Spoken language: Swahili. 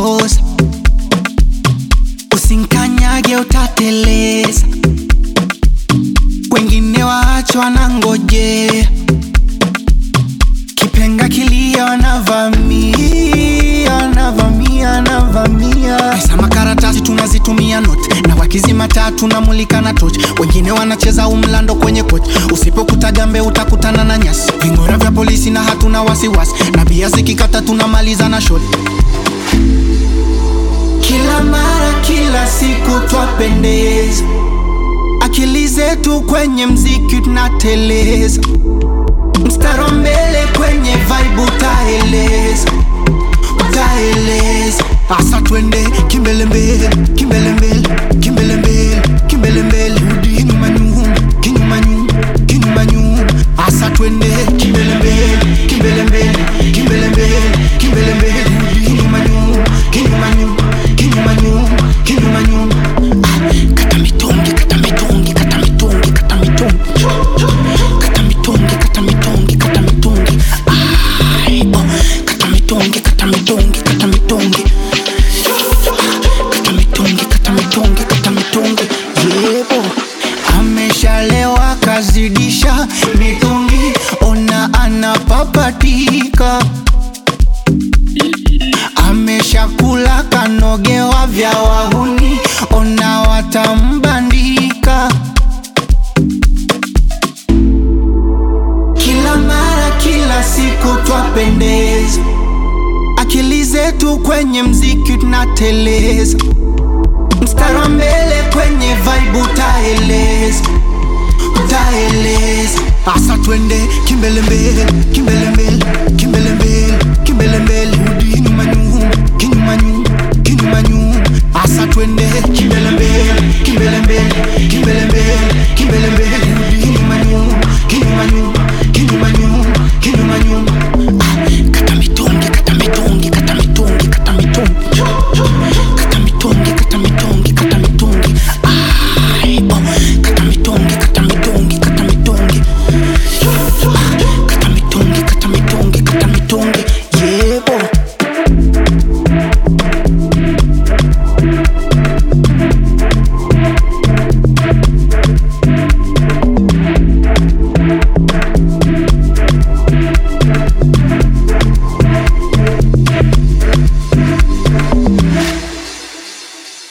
makosa usinkanyage utateleza wengine waachwa na ngojea kipenga kilia wanavamia wanavamia wanavamia pesa makaratasi tunazitumia not na wakizima taa tunamulika na toch wengine wanacheza umlando kwenye koch usipokuta gambe utakutana na nyasi vingora vya polisi na hatuna wasiwasi na bia zikikata tunamaliza na shot kila mara kila siku twapendeza akili zetu kwenye mziki tunateleza mstaro mbele kwenye vibe utaeleza utaeleza asa twende kimbele mbele kimbele mbele kimbele mbele kimbele mbele rudi nyuma nyuma kinyuma nyuma kinyuma nyuma asa twende kimbele mbele kimbele mbele kimbele mbele kimbele mbele rudi nyuma nyuma kinyuma nyuma kinyuma nyuma kinyuma nyuma Ah, kata mitungi kata mitungi kata mitungi kata mitungi kata mitungi kata mitungi kata mitungi Ai, oh, kata mitungi kata mitungi kata mitungi kata mitungi kata mitungi kata mitungi yebo ameshalewa kazidisha mitungi ona anapapatika ameshakula kanogewa vya wahuni ona watambandika kila mara kila siku twapendeza akili zetu kwenye mziki tunateleza mstari wa mbele kwenye vibe utaeleza utaeleza asa twende kimbele mbele kimbele mbele kimbele mbele kimbele mbele rudi nyuma nyuma